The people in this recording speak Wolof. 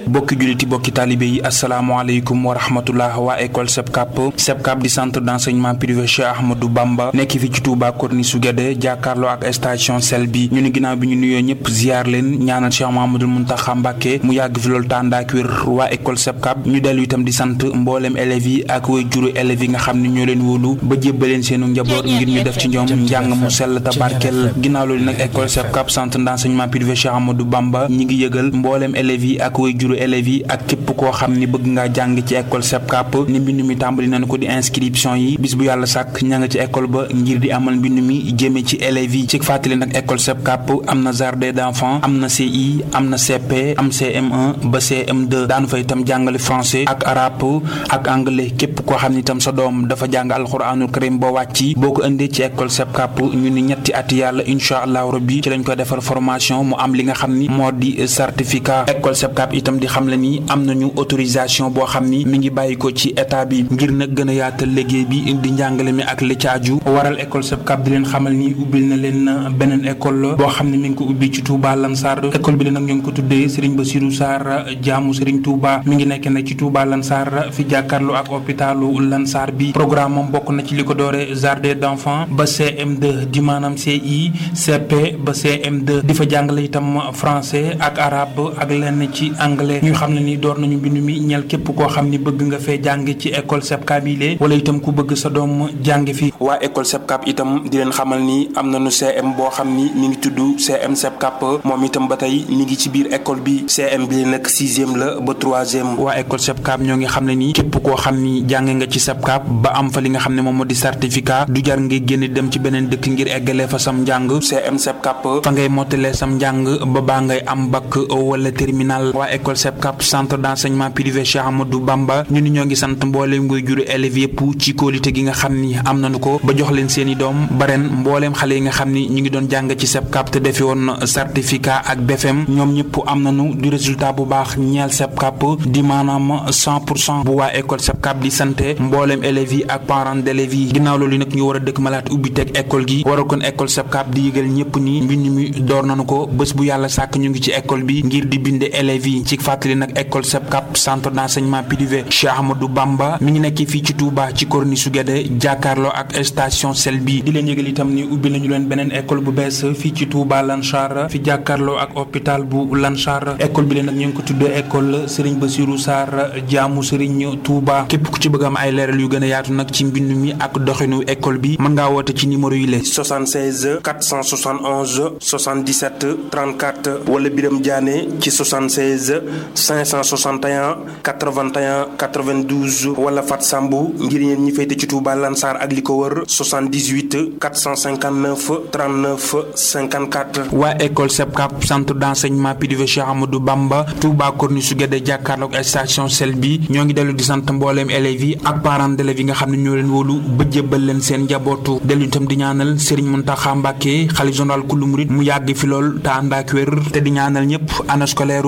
bokki julliti bokki taalibe yi asalaamaaleykum wa rahmatullah waa école SEPCAP SEPCAP di centre d'enseignement privé Cheikh Ahmadou Bamba nekk fi ci Touba Corniche su Guédé jàkkaarloo ak station sel bi ñu ni ginnaaw bi ñu nuyoo ñëpp ziar leen ñaanal Cheikh Mahamadul Muntaxa Mbàkke mu yàgg fi loolu tàndaak wér waa école SEPCAP ñu dellu itam di sant mboolem élèves yi ak way juru élèves yi nga xam ne ñoo leen wóolu ba jébbaleen seenu njaboot ngir ñu def ci ñoom njàng mu sell te barkeel ginnaaw loolu nag école SEPCAP centre d'enseignement privé Cheikh Ahmadou Bamba ñi ngi yëgal mboolem élèves yi ak way juru élèves yi ak képp koo xam ni bëgg ngaa jàng ci école SEPCAP ni mbind mi tàmbali nañu ko di inscription yi bis bu yàlla sàkk ña nga ci école ba ngir di amal mbind mi jëme ci élèves yi ci fàttali nag école SEPCAP am na jardin d'enfants am na CI am na CP am CM1 ba CM2 daanu fa itam jàngale français ak arabe ak anglais képp koo xam ni itam sa doom dafa jàng alxuraanul karim ba wàcci boo ko indee ci école SEPCAP ñu ni ñetti at yàlla incha allahu rabbi ci lañ koy defar formation mu am li nga xam ni moo di certificat école SEPCAP itam di xam le ni am nañu autorisation boo xam ni mi ngi bàyyi ko ci état bi ngir nag gën a yaatal liggéey bi di njàngale mi ak li caaju waral école SEPCAP di leen xamal ni ubbil na leen beneen école boo xam ne mi ngi ko ubbi ci Touba Lansar école bi la nag ñu ngi ko tuddee Serigne Bassirou Sarr jaamu Serigne Touba mi ngi nekk nag ci Touba Lansar fi jàkkaarloo ak hôpitalu Lansar bi programme moom bokk na ci li ko doore jardin d'enfants ba CM2 di maanaam CI CP ba CM2 di fa jàngale itam français ak arabe ak lenn ci anglais ñu xam ne ni door nañu mbind mi ñel képp koo xam ni bëgg nga fee jàng ci école SEPCAP yi lee wala itam ku bëgg sa doom jàng fi waa école SEPCAP itam di leen xamal ni am nañu CM boo xam ni mi ngi tudd CM SEPCAP moom itam ba tey mi ngi ci biir école bi CM bi nag sixième la ba troisième waa école SEPCAP ñoo ngi xam ne ni képp koo xam ni jàng nga ci SEPCAP ba am fa li nga xam ne moom moo di certificat du jar ngay génn dem ci beneen dëkk ngir eggalee fa sam njàng CM SEPCAP fa ngay mottalee sam njàng ba baa ngay am bac wala terminal waa école SEPCAP centre d'enseignement privé Cheikh Amadou Bamba ñu ni ñoo ngi sant mbooleem nguy juru élèves yëpp ci kóolite gi nga xam ni am nañu ko ba jox leen seen i doom ba ren mbooleem xale yi nga xam ni ñu ngi doon jàng ci SEPCAP te defi woon certificat ak BFM ñoom ñëpp am nañu du résultat bu baax ñeel SEPCAP di maanaam 100 pour cent bu waa école SEPCAP di santé mbooleem élèves yi ak parents d'élèves yi ginnaaw loolu nag ñu war a dëkk malaat ubbi teg école gi waral kon école SEPCAP di yëgal ñëpp ni mbind mi door nañu ko bés bu yàlla sàkk ñu ngi ci école bi ngir di binde élèves yi ci fàttali nag école SEPCAP centre d'enseignement privé Cheikh Ahmadou Bamba mi ngi nekk fii ci Touba ci Corniche su Guédé jàkkaarloo ak station sel bi di leen yëgal itam ni ubbi nañu leen beneen école bu bees fii ci Touba Lansar fi jàkkaarloo ak hôpital bu Lansar école bi leen nag ñu ngi ko tuddee école Serigne Bassirou Sarr jaamu Serigne Touba képp ku ci bëgg am ay leeral yu gën a yaatu nag ci mbind mi ak doxinu école bi mën ngaa woote ci numéro yi la 76 471 77 34 wala Biram Diané ci 76 561 81 92 wala Fat Sambu ngir yéen ñi féete ci Touba Lansar ak li ko wër 78 459 39 54. waa école SEPCAP centre d'enseignement privé Cheikh Amadou Bamba Touba Corniche su Guédé jàkkaarloog station sel bi ñoo ngi dellu di sant mbooleem élèves yi ak parents d'élèves yi nga xam ne ñoo leen wóolu ba jébbal leen seen njabootu dellu itam di ñaanal Serigne Mountakha Mbacké xalifa général kulu murid mu yàgg fi lool te ànd ak wér te di ñaanal ñëpp année scolaire